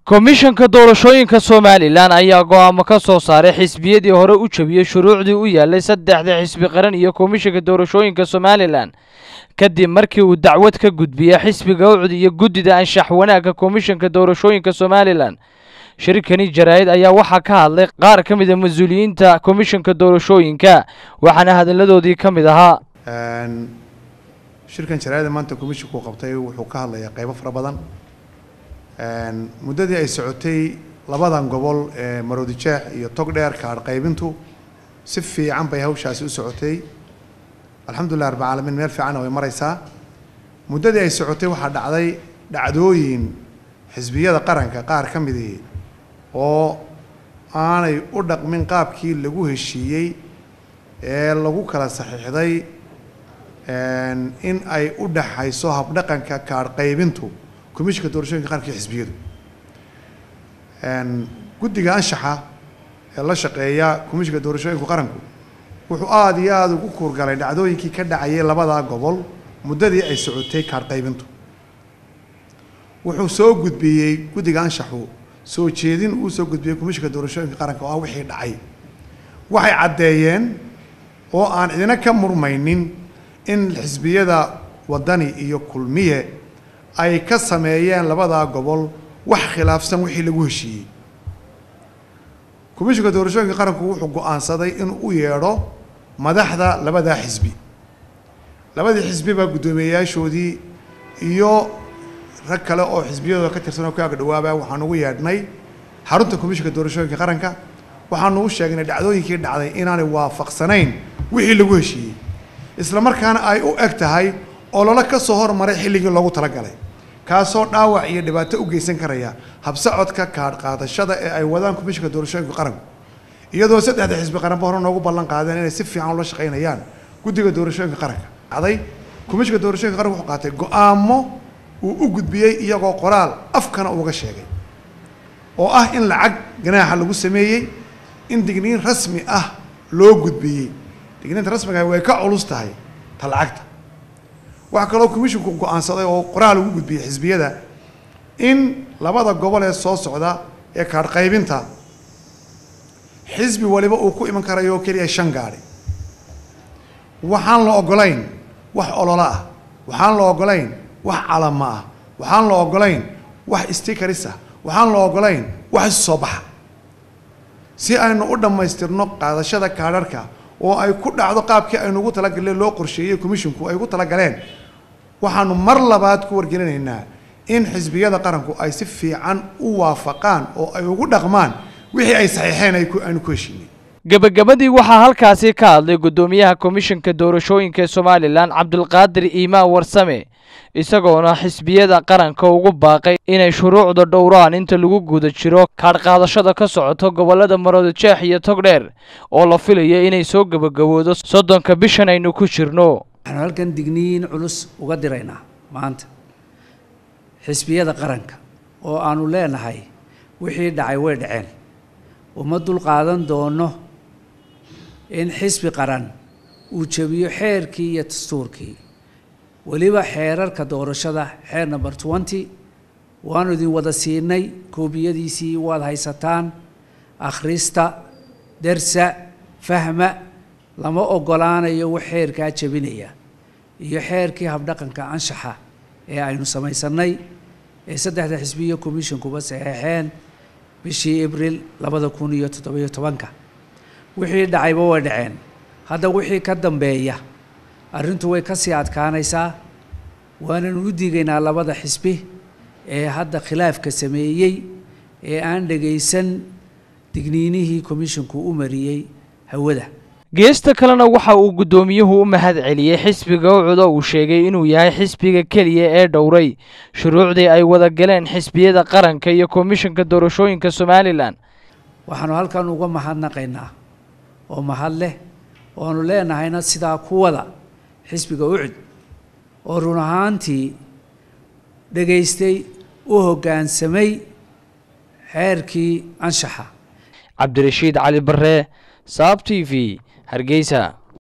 komishanka doorashooyinka somalilan ayaa go'aamo ka soo saaray xisbiyadii hore u jabiyey shuruucdii u yaallay saddexda xisbi qaran iyo komishanka doorashooyinka somalilan kadib markii uu dacwad ka gudbiyey xisbiga ucd iyo guddida anshax wanaagga komishanka doorashooyinka somalilan shirkani jaraa'id ayaa waxaa ka hadlay qaar ka mid a mas-uuliyiinta komishanka doorashooyinka waxaana hadalladoodii ka mid ahaa shirkan jaraa'ida maanta komishinku qabtay wuxuu ka hadlayaa qaybo fara badan muddadii ay socotay labadan gobol ee maroodi jeex iyo togdheer kaadh qaybintu si fiican bay hawshaasi u socotay alxamdulilah rabbi caalamiin meel fiicanna way maraysaa muddadii ay socotay waxaa dhacday dhacdooyin xisbiyada qaranka qaar ka midii oo aanay u dhaqmin qaabkii lagu heshiiyey ee lagu kala saxiixday in ay u dhaxayso habdhaqanka kaadh qaybintu komishinka doorashooyinka qaranka iyo xisbiyadu guddiga anshaxa ee la shaqeeya komishinka doorashooyinku qaranku wuxuu aada iyo aada ugu kuurgalay dhacdooyinkii ka dhacayay labadaa gobol muddadii ay socotay kaadh qaybintu wuxuu soo gudbiyey guddiga anshaxu soo jeedin uu soo gudbiyey komishinka doorashooyinka qaranka oo ah wixii dhacay waxay caddeeyeen oo aan idina ka murmaynin in xisbiyada waddani iyo kulmiye ay ka sameeyeen labadaa gobol wax khilaafsan wixii lagu heshiiyey komishinka doorashooyinka qaranku wuxuu go-aansaday inuu u yeedho madaxda labadaa xisbi labadii xisbiba guddoomiyeyaashoodii iyo rag kale oo xisbiyadooda ka tirsan oo ka agdhawaaba waxaanu ugu yeedhnay xarunta komishinka doorashooyinka qaranka waxaanu u sheegnay dhacdooyinkii dhacday inaanay waafaqsanayn wixii lagu heshiiyey isla markaana ay u eg tahay ololo ka soo hormaray xilligii loogu talagalay kaasoo dhaawac iyo dhibaato u geysan karaya habsocodka kaadh qaadashada ee ay wadaan komishinka doorashooyinka qaranku iyadoo saddexda xisbi qaranba hore noogu ballan qaadeen inay si fiican ula shaqaynayaan guddiga doorashooyinka qaranka dhacday komishinka doorashooyinka qaranka wuxuu qaatay go-aamo uu u gudbiyey iyagoo qoraal afkana uga sheegay oo ah in lacag ganaaxa lagu sameeyey in digniin rasmi ah loo gudbiyey digniinta rasmiga way ka culus tahay ta lacagta waxaa kaloo komishinku go-aansaday oo qoraal ugu gudbiyey xisbiyada in labada gobol ee soo socda ee kaadh qaybinta xisbi waliba uu ku iman karayo oo keliya shan gaadhi waxaan la ogolayn wax ololo ah waxaan la ogolayn wax calama ah waxaan la ogolayn wax stikaris ah waxaan la ogolayn wax isu soo baxa si aynu u dhammaystirno qaadashada kaadharhka oo ay ku dhacdo qaabkii aynu ugu talagaleen loo qorsheeyey komishinku ay ugu talagaleen waxaanu mar labaad ku wargelinaynaa in xisbiyada qaranku ay si fiican u waafaqaan oo ay ugu dhaqmaan wixii ay saxiixeen aynu ku heshiinay gebagabadii waxaa halkaasi ka hadlay guddoomiyaha komishanka doorashooyinka somalilan cabdulqaadir iimaan warsame isagoona xisbiyada qaranka ugu baaqay inay shuruucda dhowraan inta lagu guda jiro kaadh qaadashada ka socoto gobollada maroodi jeex iyo togdheer oo la filaya inay soo gebagaboodo soddonka bishan aynu ku jirno waxaanu halkan digniin culus uga diraynaa maanta xisbiyada qaranka oo aanu leenahay wixii dhacay way dhaceen uma dul qaadan doono in xisbi qaran uu jebiyo xeerkii iyo dastuurkii weliba xeerarka doorashada xeer number twenty waanu idin wada siinay koobiyadiisii waad haysataan akhrista dersa fahma lama ogolaanayo wax xeerkaa jebinaya iyo xeerkii habdhaqanka anshaxa ee aynu samaysanay ee saddexda xisbiyo commissionkuba saxeexeen bishii abril labada kun iyo toddobiyo tobanka wixii dhacayba way dhaceen hadda wixii ka dambeeya arrintu way ka sii adkaanaysaa waananu u digaynaa labada xisbi ee hadda khilaafka sameeyey ee aan dhagaysan digniinihii komishinku u mariyey hawada geesta kalena waxa uu guddoomiyuhu u mahad celiyey xisbiga ucudo uu sheegay inuu yahay xisbiga keliya ee dhowray shuruucdii ay wada galeen xisbiyada qaranka iyo komishanka doorashooyinka somalilan waxaanu halkan uga mahadnaqaynaa oo mahad leh oanu leenahayna sidaa kuwada xisbiga ucud oo run ahaantii dhegaystay u hoggaansamay xeerkii anshaxa cabdirashiid cali barre saab t v hargeysa